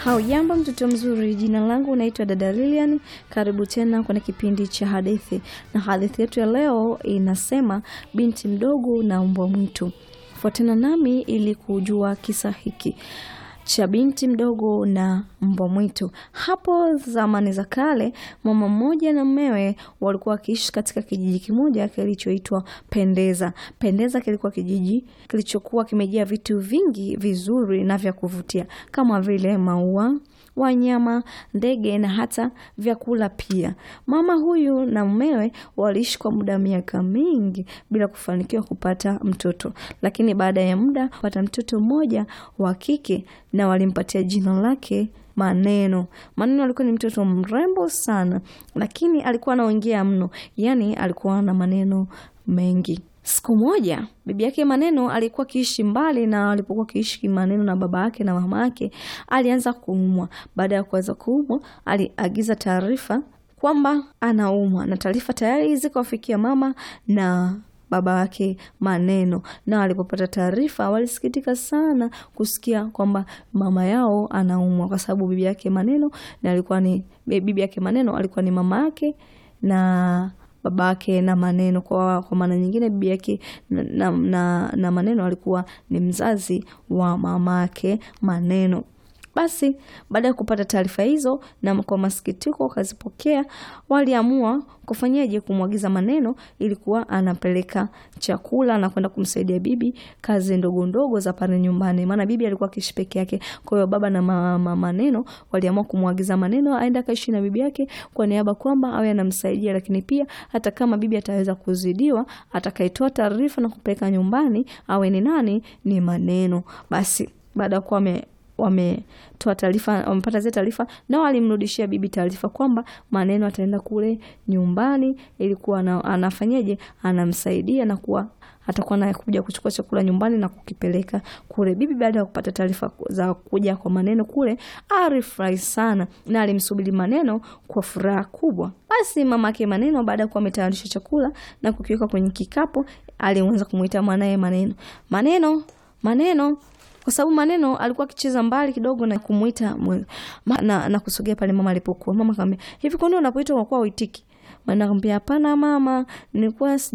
Haujambo mtoto mzuri, jina langu naitwa dada Lilian. Karibu tena kwenye kipindi cha hadithi, na hadithi yetu ya leo inasema binti mdogo na mbwa mwitu. Fuatana nami ili kujua kisa hiki cha binti mdogo na mbwa mwitu. Hapo zamani za kale, mama mmoja na mmewe walikuwa wakiishi katika kijiji kimoja kilichoitwa Pendeza. Pendeza kilikuwa kijiji kilichokuwa kimejaa vitu vingi vizuri na vya kuvutia kama vile maua wanyama, ndege na hata vyakula pia. Mama huyu na mumewe waliishi kwa muda wa miaka mingi bila kufanikiwa kupata mtoto, lakini baada ya muda kupata mtoto mmoja wa kike na walimpatia jina lake Maneno. Maneno alikuwa ni mtoto mrembo sana, lakini alikuwa anaongea mno, yaani alikuwa na maneno mengi. Siku moja bibi yake Maneno alikuwa akiishi mbali, na alipokuwa akiishi Maneno na baba yake na mama yake, alianza kuumwa. Baada ya kuanza kuumwa, aliagiza taarifa kwamba anaumwa, na taarifa tayari zikawafikia mama na baba yake Maneno, na walipopata taarifa walisikitika sana kusikia kwamba mama yao anaumwa, kwa sababu bibi yake Maneno na alikuwa ni bibi yake Maneno alikuwa ni mama yake na baba yake na Maneno. Kwa, kwa maana nyingine bibi yake na, na, na, na Maneno alikuwa ni mzazi wa mama yake Maneno. Basi baada ya kupata taarifa hizo na kwa masikitiko wakazipokea, waliamua kufanyaje? Kumwagiza Maneno ilikuwa anapeleka chakula na kwenda kumsaidia bibi kazi ndogo ndogo za pale nyumbani, maana bibi alikuwa akiishi peke yake. Kwa hiyo baba na mama Maneno waliamua kumwagiza Maneno aende akaishi na bibi yake kwa niaba kwamba awe anamsaidia, lakini pia hata kama bibi ataweza kuzidiwa, atakayetoa taarifa na kupeleka nyumbani awe ni nani? Ni Maneno. Basi baada ya kuwa wametoa taarifa, wamepata zile taarifa, na walimrudishia bibi taarifa kwamba Maneno ataenda kule nyumbani, ilikuwa anafanyaje, anamsaidia na kuwa atakuwa anakuja kuchukua chakula nyumbani na kukipeleka kule. Bibi baada ya kupata taarifa za kuja kwa Maneno kule, alifurahi sana na alimsubiri Maneno kwa furaha kubwa. Basi mamake Maneno baada ya kuwa ametayarisha chakula na kukiweka kwenye kikapu, alianza kumuita mwanaye Maneno, Maneno, Maneno kwa sababu Maneno alikuwa akicheza mbali kidogo na kumuita na, na kusogea pale mama alipokuwa. Mama akamwambia hivi, kwani unapoitwa unakuwa uitiki? Maneno akamwambia hapana mama, nilikuwa